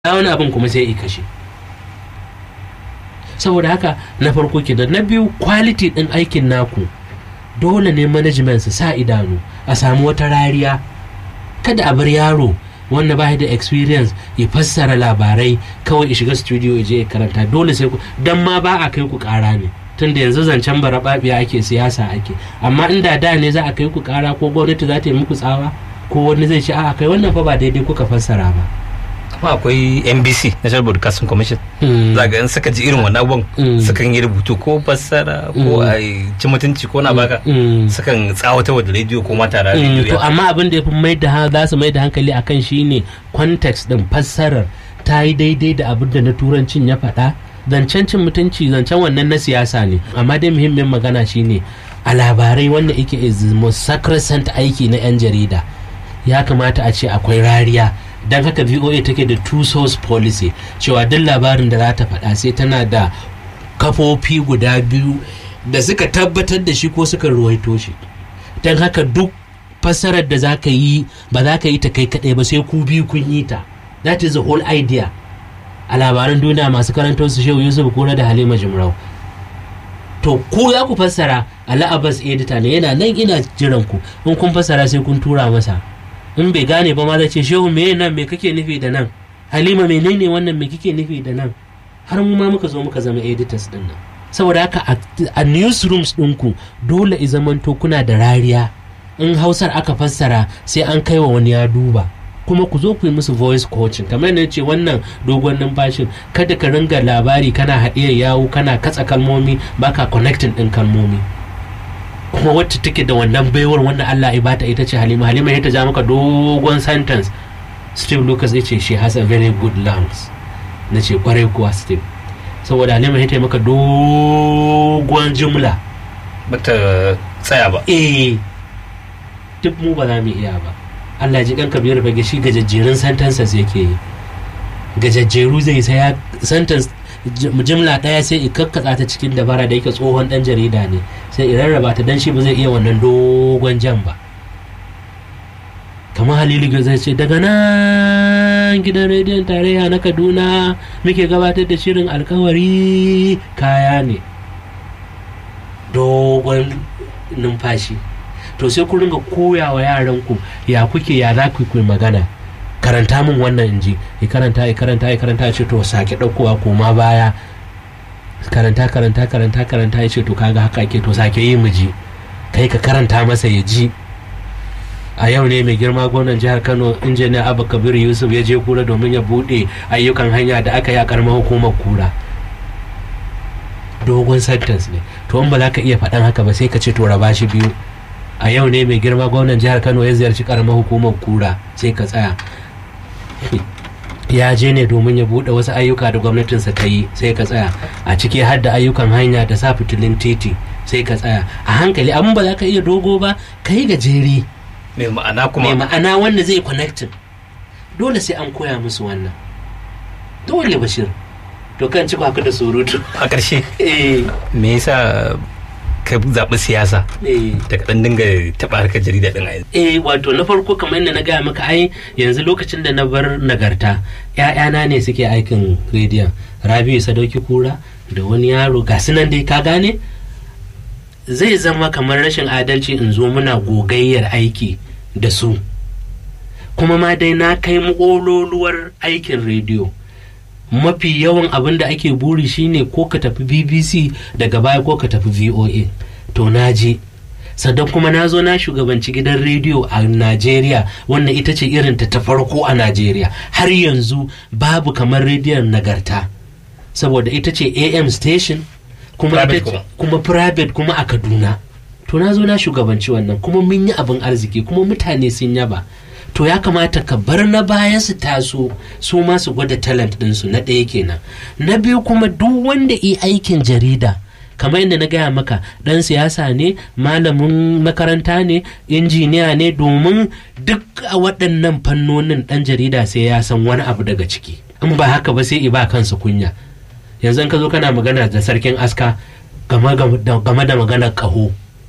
wani abin kuma sai i kashe saboda haka na farko kenan na biyu quality din aikin naku dole ne management su sa idanu a samu wata rariya kada a bar yaro wanda ba da experience ya fassara labarai kawai ya shiga studio ya je ya karanta dole sai ku dan ma ba a kai ku kara ne tunda yanzu zancen barababiya ake siyasa ake amma inda da ne za a kai ku kara ko gwamnati za ta yi muku tsawa ko wani zai ce a kai wannan fa ba daidai kuka fassara ba kuma akwai NBC National Broadcasting Commission za ga in suka ji irin wannan abubuwan sukan yi rubutu ko fassara ko a ci mutunci ko na baka sukan tsawata da rediyo ko mata da rediyo to amma abin da ya fi mai da za su mai da hankali akan shine context din fassarar ta yi daidai da abin da na turancin ya faɗa zancen cin mutunci zancen wannan na siyasa ne amma dai muhimmin magana shine a labarai wanda yake is most sacrosanct aiki na 'yan jarida ya kamata a ce akwai rariya don haka voa take da two source policy cewa duk labarin da za ta faɗa sai tana da kafofi guda biyu da suka tabbatar da shi ko suka ruwaito shi don haka duk fassarar da za ka yi ba za ka yi ta kai kaɗai ba sai ku biyu kun yi ta that is the whole idea a labaran duniya masu karanta su shehu yusuf kura da halima jimrau to ku za ku fassara ala abbas edita ne yana nan ina jiran ku in kun fassara sai kun tura masa in bai gane ba ma zai ce shehu me nan me kake nufi da nan halima menene wannan me kike nufi da nan har mu ma muka zo muka zama editors din nan saboda haka a newsrooms ɗinku dole i zamanto kuna da rariya in hausar aka fassara sai an kai wa wani ya duba kuma ku zo ku yi musu voice coaching kamar yadda ce wannan dogon numfashin kada ka ringa labari kana haɗiyar yawo kana katsa kalmomi baka connecting ɗin kalmomi kuma wacce take da wannan baiwar wanda Allah ya bata ita ce Halima Halima ya ta ja maka dogon sentence Steve Lucas ya ce she has a very good lungs na ce kwarai kuwa Steve saboda Halima ya maka dogon jumla bata tsaya ba eh duk mu ba za mu iya ba Allah ji kanka biyar bage shi gajajjerun sentences yake yi gajajjeru zai saya sentence jimla ɗaya sai i kakkatsa ta cikin dabara da yake tsohon ɗan jarida ne sai i rarraba ta dan shi ba zai iya wannan dogon jan ba kamar halilu zai ce daga nan gidan rediyon tarayya na kaduna muke gabatar da shirin alkawari kaya ne dogon numfashi to sai ku ringa koya wa yaranku ya kuke ya za ku yi magana karanta min wannan in ji ya karanta ya karanta ya karanta ya ce to sake ɗaukowa koma baya karanta karanta karanta karanta ya ce to kaga haka ke to sake yi mu ji kai ka karanta masa ya ji a yau ne mai girma gwamnan jihar kano injiniya abu kabir yusuf ya je kura domin ya buɗe ayyukan hanya da aka yi a karamar hukumar kura dogon sentence ne to in ba za ka iya faɗan haka ba sai ka ce to raba shi biyu a yau ne mai girma gwamnan jihar kano ya ziyarci karamar hukumar kura sai ka tsaya ya je ne domin ya buɗe wasu ayyuka da gwamnatinsa ta yi sai ka tsaya a ciki har da ayyukan hanya da sa fitilin titi sai ka tsaya a hankali abin ba za ka iya dogo ba ka yi gajeri mai ma'ana kuma mai ma'ana wanda zai connecting dole sai an koya musu wannan dole bashir to kan ci haka da surutu a ƙarshe me yasa ka zaɓi siyasa da kaɗan dinga taɓa harkar jarida ɗin a yanzu. Eh wato na farko kamar yadda na gaya maka ai yanzu lokacin da na bar nagarta ‘ya'yana ne suke aikin rediyon Rabiu Sadauki Kura da wani yaro ga nan dai ka gane zai zama kamar rashin adalci in zo muna gogayyar aiki da su kuma ma dai na kai ƙololuwar aikin rediyo. mafi yawan abin da ake buri shine ko ka tafi bbc daga baya ko ka tafi voa to na je sannan kuma na zo na shugabanci gidan rediyo a najeriya wannan ita ce irin ta farko a najeriya har yanzu babu kamar rediyon nagarta saboda ita ce am station kuma Private kuma private kuma a kaduna to na zo na shugabanci wannan kuma mun yi abin arziki kuma mutane sun yaba to ya kamata ka bar na baya su taso su ma su gwada talent ɗinsu na ɗaya kenan na biyu kuma duk wanda yi aikin jarida kamar yadda na gaya maka ɗan siyasa ne malamin makaranta ne injiniya ne domin duk a waɗannan fannonin ɗan jarida sai ya san wani abu daga ciki in ba haka ba sai i ba kansa kunya yanzu ka zo kana magana da sarkin aska game da maganar ƙaho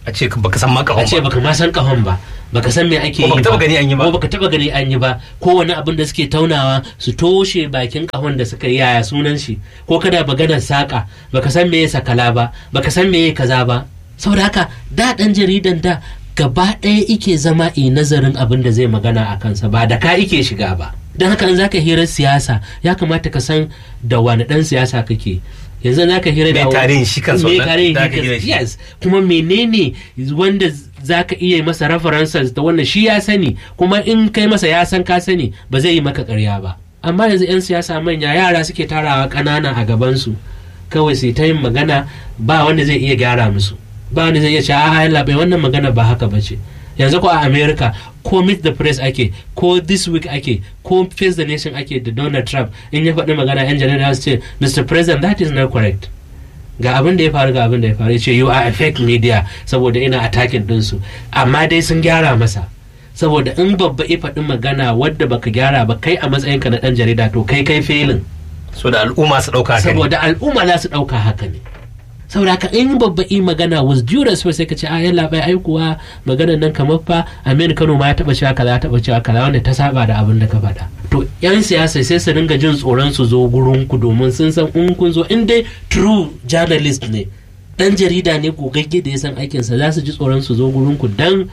a ce baka san ma a kahon ce ba baka ma san kahon ba baka san me ake Ko yi baka taba gani an yi ba. ko baka taba gani an yi ba ko wani abin da suke taunawa su toshe bakin kahon da suka yi yaya sunan shi ko kada maganar saka baka san me ya sakala ba baka san me ya kaza ba saboda haka da dan jaridan da gaba ɗaya ike zama i nazarin abin da zai magana a kansa ba da ka ike shiga ba don haka in zaka hirar siyasa ya kamata ka san da wani dan siyasa kake yanzu zaka hira da Me tarihin shi kansa me wannan tarihin da shi aka hira kansa shi. yes kuma menene wanda za ka iya masa references da wannan shi ya sani kuma in kai masa ya san ka sani ba zai yi maka karya ba amma yanzu 'yan siyasa manya yara suke tarawa ƙanana a gabansu kawai sai ta yin magana ba wanda zai iya gyara musu ba wanda zai iya ce a labai wannan magana ba haka ba ce yanzu ko a america ko meet the press ake ko this week ake ko face the nation ake da donald trump in ya faɗi magana 'yan jarida su ce mr president that is not correct ga abin da ya faru ga abin da ya faru ya ce you are a fake media saboda ina attacking ɗinsu amma dai sun gyara masa saboda in babba ya faɗi magana wadda baka gyara ba kai a matsayinka na ɗan jarida to kai kai felin so da al'umma su dauka haka ne saboda al'umma za su ɗauka haka ne saboda haka in babba yi magana was due respect sai ka ce a yalla bai aikuwa maganar nan kamar fa Aminu Kano ma ya taba cewa kaza ya taba cewa kaza wanda ta saba da abin da ka faɗa to yan siyasa sai su ringa jin tsoron su zo gurin ku domin sun san in kun zo in dai true journalist ne dan jarida ne gogagge da ya san aikinsa za su ji tsoron su zo gurin ku dan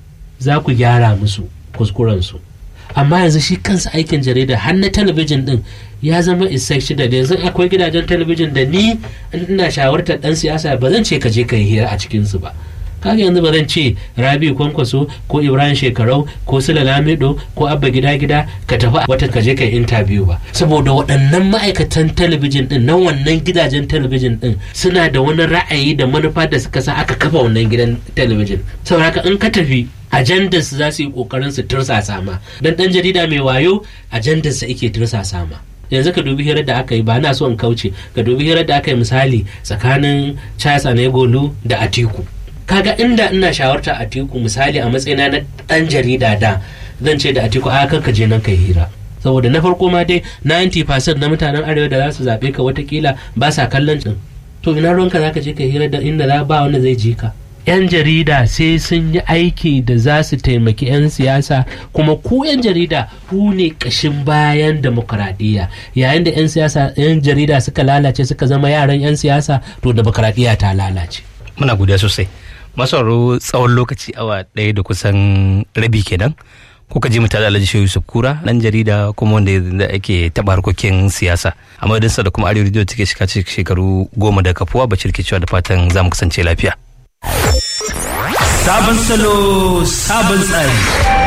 za ku gyara musu kuskuren su amma yanzu shi kansa aikin jarida har na talabijin din ya zama da yanzu akwai gidajen talabijin da ni in ina shawartar dan siyasa ba zan ce ka je ka yi hira a cikin su ba kaga yanzu ba zan ce rabi kwankwaso ko ibrahim shekarau ko sula lamido ko abba gida gida ka tafi wata ka je ka yi interview ba saboda waɗannan ma'aikatan talabijin din na wannan gidajen talabijin din suna da wani ra'ayi da manufa da suka sa aka kafa wannan gidan talabijin saboda haka in ka tafi ajandar su za su yi kokarin su tursasa ma dan dan jarida mai wayo ajandar sa yake tursasa ma yanzu ka dubi hirar da aka yi ba na so in kauce ka dubi hirar da aka yi misali tsakanin Charles Anegolu da Atiku kaga inda ina shawarta Atiku misali a matsayina na dan jarida da zan ce da Atiku a kan ka je nan kai hira saboda na farko ma dai 90% na mutanen arewa da za su zaɓe ka watakila ba sa kallon din to ina ruwanka za ka je ka hira da inda za ba wanda zai ji ka 'yan jarida sai sun yi aiki da za su taimaki 'yan siyasa kuma ku 'yan jarida ku ne ƙashin bayan demokuraɗiyya yayin da 'yan siyasa 'yan jarida suka lalace suka zama yaran 'yan siyasa to demokuraɗiyya ta lalace muna godiya sosai masauro tsawon lokaci awa ɗaya da kusan rabi kenan kuka ji mutane alhaji shehu yusuf kura dan jarida kuma wanda da ake taɓa harkokin siyasa a madadinsa da kuma arewa radio take shiga shekaru goma da kafuwa bacir ke cewa da fatan za mu kasance lafiya Sabon salo, sabon tsari.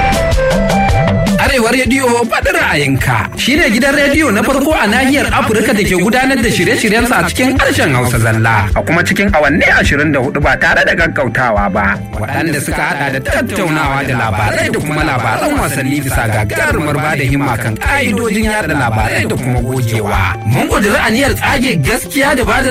Arewa rediyo faɗin ra'ayinka shi ne gidan rediyo na farko a nahiyar Afirka da ke gudanar da shirye-shiryensa a cikin harshen Hausa zalla a kuma cikin awanni ashirin da hudu ba tare da gaggautawa ba. Waɗanda suka haɗa da tattaunawa da labarai da kuma labaran wasanni bisa gagarumar ba da himma kan ƙa'idojin yada labarai da kuma gogewa. Mun ƙudiri aniyar tsage gaskiya da ba da